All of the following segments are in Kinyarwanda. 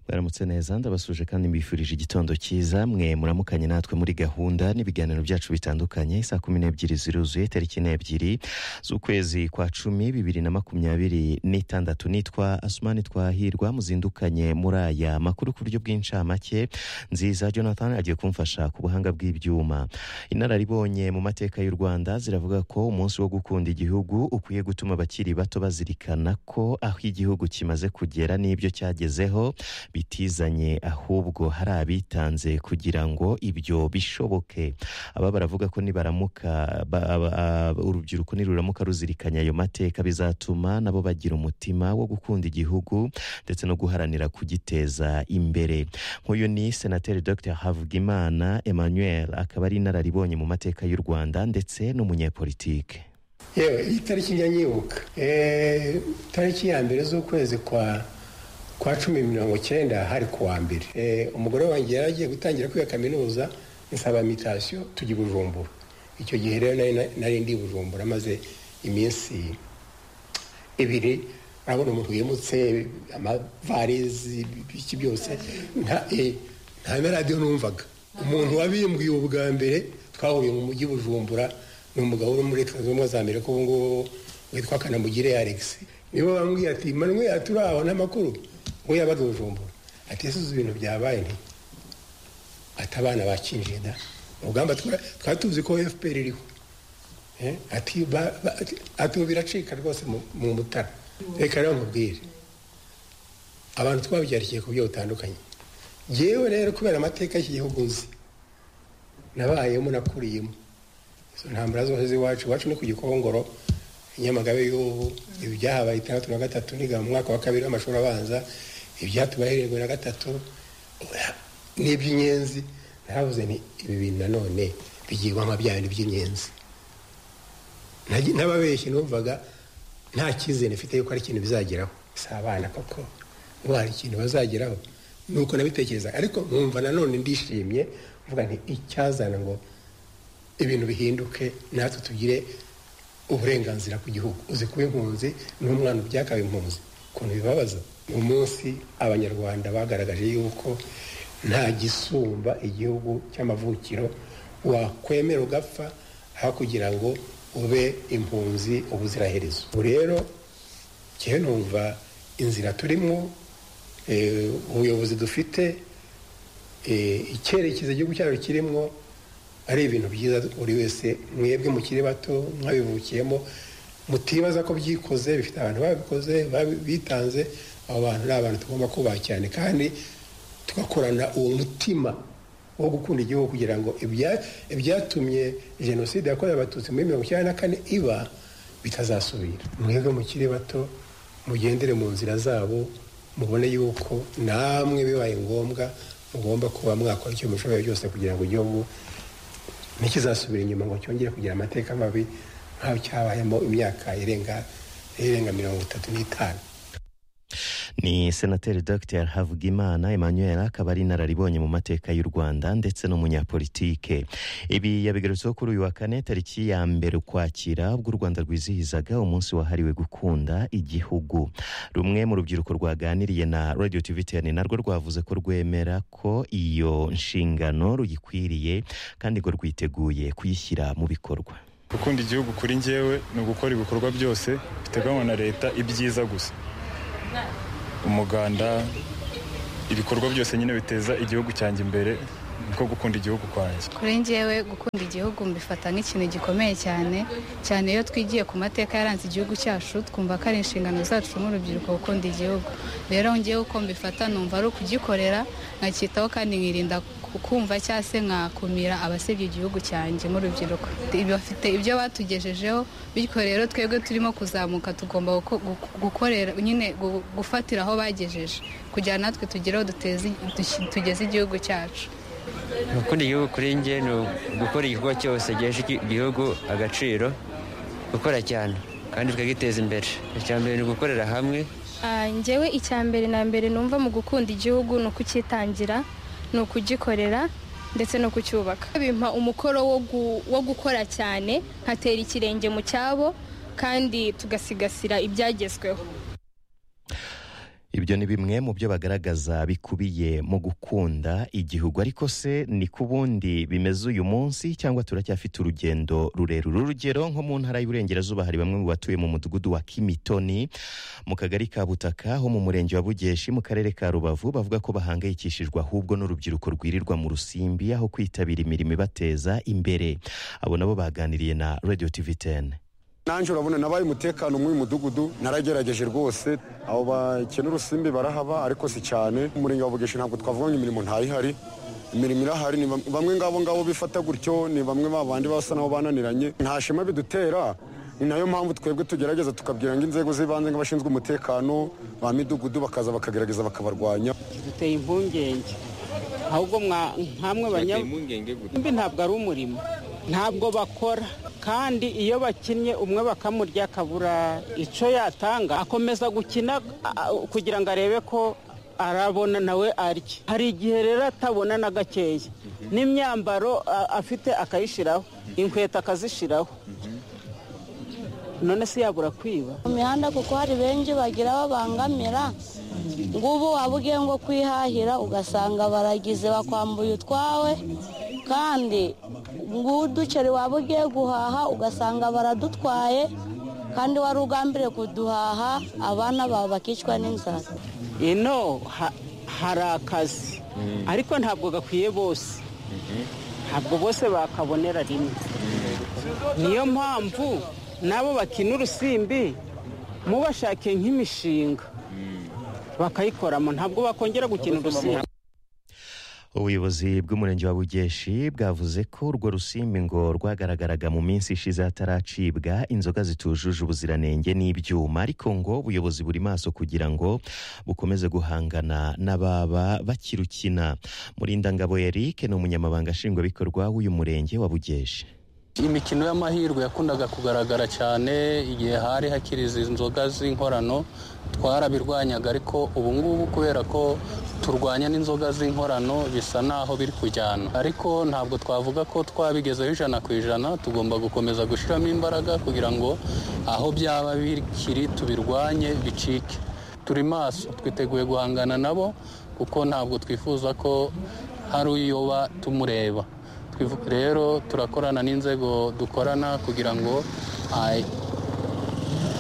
baramutse neza ndabasuje kandi mbifurije igitondo cyiza mwe muramukanye natwe muri gahunda n'ibiganiro byacu bitandukanye saa kumi n'ebyiri ziruzuye tariki n'ebyiri z'ukwezi kwa cumi bibiri na makumyabiri n'itandatu nitwa asumani twahirwa muzindukanye muri aya makuru ku buryo bw'incamake nziza jonathan agiye kumfasha ku buhanga bw'ibyuma inararibonye mu mateka y'u rwanda ziravuga ko umunsi wo gukunda igihugu ukwiye gutuma abakiri bato bazirikana ko aho igihugu kimaze kugera n'ibyo cyagezeho bitizanye ahubwo hari abitanze kugira ngo ibyo bishoboke aba baravuga ko nibaramuka ba- aba- aba- urubyiruko niruramuka ruzirikanya ayo mateka bizatuma nabo bagira umutima wo gukunda igihugu ndetse no guharanira kugiteza imbere nk'uyu ni senateri dr havugimana emmanuel akaba ari inararibonye mu mateka y'u rwanda ndetse n'umunyepolitike yewe iyi tariki njya nyibuka Eh, tariki ya mbere z'ukwezi kwa kwa cumi mirongo cyenda hari ku wa mbere Eh, umugore wanjye yari agiye gutangira kwiga kaminuza nsaba mitasiyo tujya i bujumbura icyo gihe rero nari nari ndi i bujumbura maze iminsi ibiri urabona umuntu wimutse amavarizi iki byose nta- eh, nta na radiyo numvaga umuntu wabimbwiye ubwa mbere twahuriye mu mujyi bujumbura ni umugabo uri muri leta zunze ubumwe za amerika ubu ngubu witwa kanamugire alex niwe wambwiye ati manwe turabona amakuru ngo yabaga i bujumbura ati ese uzi ibintu byabaye nti ati abana bakinjiye da urugamba twara- twari tuzi ko fpr iriho Eh, ati ba- ba- ati- ati ubu biracika rwose mu- mu mutara reka rero nkubwire abantu twabyarikiye ku buryo butandukanye yewe rero kubera amateka y'iki gihugu nzi nabayemo nakuriyemo izo ntambara zose z'iwacu iwacu ni ku gikongoro i nyamagabe y'ubu ibi byahabaye itandatu na gatatu niga mu mwaka wa kabiri w'amashuri abanza ibyatubaye irindwi na gatatu Oya, ni iby'inyenzi naravuze nti ibi bintu nanone bigirwamo bya bindi by'inyenzi Nagi- n'ababeshyi numvaga nta cyizere mfite yuko hari ikintu bizageraho si abana koko ngo hari ikintu bazageraho ni uko nabitekereza ariko nkumva nanone ndishimye mvuga nti icyazana ngo ibintu bihinduke natwe tugire uburenganzira ku gihugu uzi kuba impunzi n'umwana ubyakawe impunzi ukuntu bibabaza uyu munsi abanyarwanda bagaragaje yuko nta gisumba igihugu cy'amavukiro wakwemera ugapfa aho kugira ngo ube impunzi ubuziraherezo ubu rero njyewe numva inzira turimo eh, ubuyobozi dufite eh, icyerekezo igihugu cyacu kirimo ari ibintu byiza buri wese mwebwe mukiri bato mwabivukiyemo mutibaza ko byikoze bifite abantu babikoze babi- bitanze abo bantu ni abantu tugomba kubaha cyane kandi tugakorana uwo mutima wo gukunda igihugu kugira ngo ibya- ibyatumye jenoside yakorewe abatutsi muri mirongo icyenda na kane iba bitazasubira mwebwe mukiri bato mugendere mu nzira zabo mubone yuko namwe bibaye ngombwa mugomba kuba mwakora icyo mushoboye byose kugira ngo igihugu ntikizasubira inyuma ngo cyongere kugira amateka mabi nk'aho cyabayemo imyaka irenga irenga mirongo itatu n'itanu ni senateri dr havugimana emmanuel akaba ari inararibonye mu mateka y'u rwanda ndetse n'umunyapolitike ibi yabigarutseho kuri uyu wa kane tariki ya mbere ukwakira ubwo u rwanda rwizihizaga umunsi wahariwe gukunda igihugu rumwe mu rubyiruko rwaganiriye na radio tv ten narwo rwavuze ko rwemera ko iyo nshingano ruyikwiriye kandi ngo rwiteguye kuyishyira mu bikorwa gukunda igihugu kuri njyewe ni ugukora ibikorwa byose biteganywa na leta ibyiza gusa umuganda ibikorwa byose nyine biteza igihugu cyanjye imbere niko gukunda igihugu kwanjye kuri njyewe gukunda igihugu mbifata nk'ikintu gikomeye cyane cyane iyo twigiye ku mateka yaranze igihugu cyacu twumva ko ari inshingano zacu nk'urubyiruko gukunda igihugu rero njyewe uko mbifata numva ari ukugikorera nkacyitaho kandi nkirinda ku- kumva cyangwa se nkakumira abasebya igihugu cyanjye nk'urubyiruko bafite ibyo batugejejeho bityo rero twebwe turimo kuzamuka tugomba guko- gu- gukorera nyine gu- gufatira aho bagejeje kugira natwe tugereho duteze- dushi- tugeze igihugu cyacu gukunda igihugu kuri njye ni ugukora igikorwa cyose gihesha iki- igihugu agaciro gukora cyane kandi tukagiteza imbere icya mbere ni ugukorera hamwe Ah, njyewe icya mbere na mbere numva mu gukunda igihugu ni ukucyitangira ni ukugikorera ndetse no kucyubaka bimpa umukoro wo, gu, wo gukora cyane nkatera ikirenge mu cyabo kandi tugasigasira ibyagezweho ibyo ni bimwe mu byo bagaragaza bikubiye mu gukunda igihugu ariko se ni ku bundi bimeze uyu munsi cyangwa turacyafite urugendo rurerure urugero nko mu ntara y'uburengerazuba hari bamwe mu batuye mu mudugudu wa kimitoni mu kagari ka butaka ho mu murenge wa bugeshi mu karere ka rubavu bavuga ko bahangayikishijwe ahubwo n'urubyiruko rwirirwa mu rusimbi aho kwitabira imirimo ibateza imbere abo nabo baganiriye na radio tv 10 nanjye urabona nabaye umutekano mw'uyu mudugudu naragerageje rwose abo bakena urusimbi barahaba ariko si cyane umurenge wa bugeshi ntabwo twavuganye imirimo ntayihari imirimo irahari ni bam- bamwe ngabo ngabo bifata gutyo ni bamwe babandi basa nabo bananiranye nta shema bidutera ni nayo mpamvu twebwe tugerageza tukabwira ngo inzego z'ibanze nk'abashinzwe umutekano ba midugudu bakaza bakagerageza bakabarwanya duteye impungenge ahubwo mwa- nkamwe banyambi ntabwo ari umurimo ntabwo bakora kandi iyo bakinnye umwe bakamurya akabura icyo yatanga akomeza gukina a- a- kugira ngo arebe ko arabona nawe arya hari igihe rero atabona na gakeya n'imyambaro a- afite akayishyiraho inkweto akazishyiraho none se yabura kwiba mu mihanda kuko hari benshi bagira aho bangamira ngubu waba ugiye ngo kwihahira ugasanga baragize bakwambuye utwawe kandi ng'uduceri waba ugiye guhaha ugasanga baradutwaye kandi wari ugambiriye kuduhaha abana bawe bakicwa n'inzara ino ha- hari akazi ariko ntabwo gakwiye bose ntabwo bose bakabonera rimwe niyo mpamvu nabo bakina urusimbi mubashake nk'imishinga bakayikoramo ntabwo bakongera gukina urusimbi ubuyobozi bw'umurenge wa bugeshi bwavuze ko urwo rusimbi ngo rwagaragaraga mu minsi ishize hataracibwa inzoga zitujuje ubuziranenge n'ibyuma ariko ngo ubuyobozi buri maso kugira ngo bukomeze guhangana n'ababa bakirukina murindangabo eric ni umunyamabanga nshingwabikorwa w'uyu murenge wa bugeshi imikino y'amahirwe yakundaga kugaragara cyane igihe hari hakiri izi nzoga z'inkorano twarabirwanyaga ariko ubu ngubu kubera ko turwanya n'inzoga z'inkorano bisa naho biri kujyana ariko ntabwo twavuga ko twabigezeho ijana ku ijana tugomba gukomeza gushyiramo imbaraga kugira ngo aho byaba bikiri tubirwanye bicike turi maso twiteguye guhangana nabo kuko ntabwo twifuza ko hari uyoba tumureba Twivu- rero turakorana n'inzego dukorana kugira ngo ah,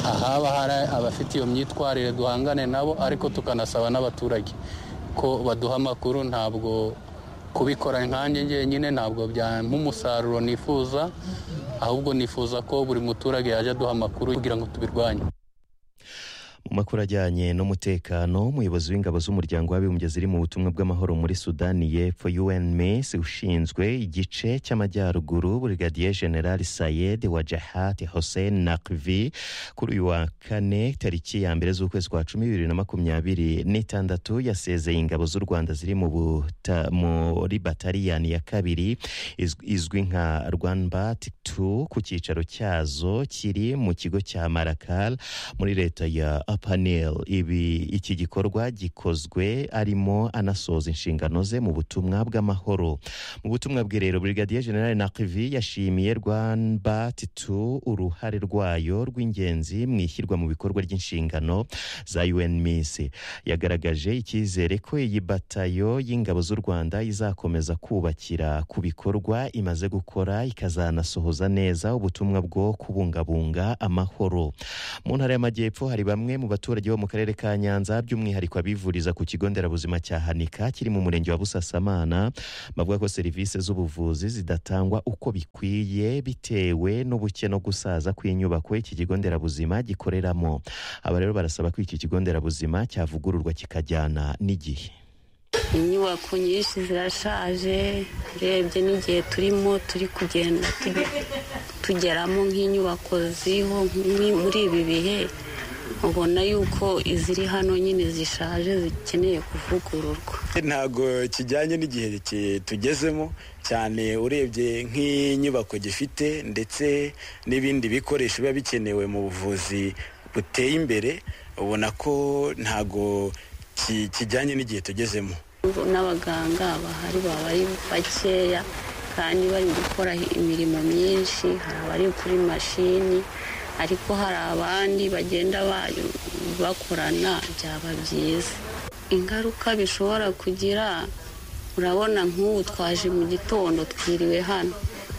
ahaba hari abafite iyo myitwarire duhangane nabo ariko tukanasaba n'abaturage ko baduha amakuru ntabwo kubikora nkanjye njyenyine ntabwo byampa umusaruro nifuza ahubwo nifuza ko buri muturage yajya aduha amakuru kugira ngo tubirwanye mu makuru ajyanye n'umutekano umuyobozi w'ingabo z'umuryango w'abibumbye ziri mu butumwa bw'amahoro muri sudani y'epfo unms ushinzwe igice cy'amajyaruguru brigadier general sayed wa jahat hossein nakvi kuri uyu wa kane tariki ya mbere z'ukwezi kwa cumi bibiri na makumyabiri n'itandatu yasezeye ingabo z'u rwanda ziri mu buta- muri bataliyani ya kabiri iz- izwi nka rwanbat 2 ku cyicaro cyazo kiri mu kigo cya marakal muri leta ya apanel ibi iki gikorwa gikozwe arimo anasoza inshingano ze mu butumwa bw'amahoro mu butumwa bwe rero brigadier general nakivi yashimiye rwanbat 2 uruhare rwayo rw'ingenzi mu ishyirwa mu bikorwa ry'inshingano za unms yagaragaje icyizere ko iyi batayo y'ingabo z'u rwanda izakomeza kubakira ku bikorwa imaze gukora ikazanasohoza neza ubutumwa bwo kubungabunga amahoro mu ntara y'amajyepfo hari bamwe mu baturage bo mu karere ka nyanza by'umwihariko abivuriza ku kigo nderabuzima cya hanika kiri mu murenge wa busasamana bavuga ko serivisi z'ubuvuzi zidatangwa uko bikwiye bitewe n'ubuke no gusaza kw'inyubako iki kigo nderabuzima gikoreramo aba rero barasaba ko iki kigo nderabuzima cyavugururwa kikajyana n'igihe inyubako nyinshi zirashaje urebye n'igihe turimo turi kugenda tu- tugeramo nk'inyubako ziriho nk'i- muri ibi bihe ubona yuko iziri hano nyine zishaje zikeneye kuvugururwa ntabwo kijyanye n'igihe ki- tugezemo cyane urebye nk'inyubako gifite ndetse n'ibindi bikoresho biba bikenewe mu buvuzi buteye imbere ubona ko ntabwo ki- kijyanye n'igihe tugezemo n'abaganga bahari baba ari bakeya kandi bari gukora imirimo myinshi hari abari kuri mashini ariko hari abandi bagenda ba- bakorana byaba byiza ingaruka bishobora kugira urabona nk'ubu twaje mu gitondo twiriwe hano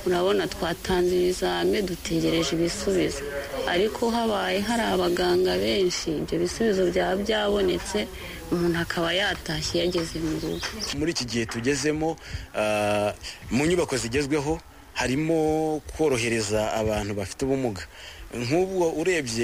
urabona twatanze ibizame dutegereje ibisubizo ariko habaye hari abaganga benshi ibyo bisubizo byaba byabonetse umuntu akaba yatashye yageze mu rugo muri iki gihe tugezemo ah, mu nyubako zigezweho harimo korohereza abantu bafite ubumuga nk'ubwo urebye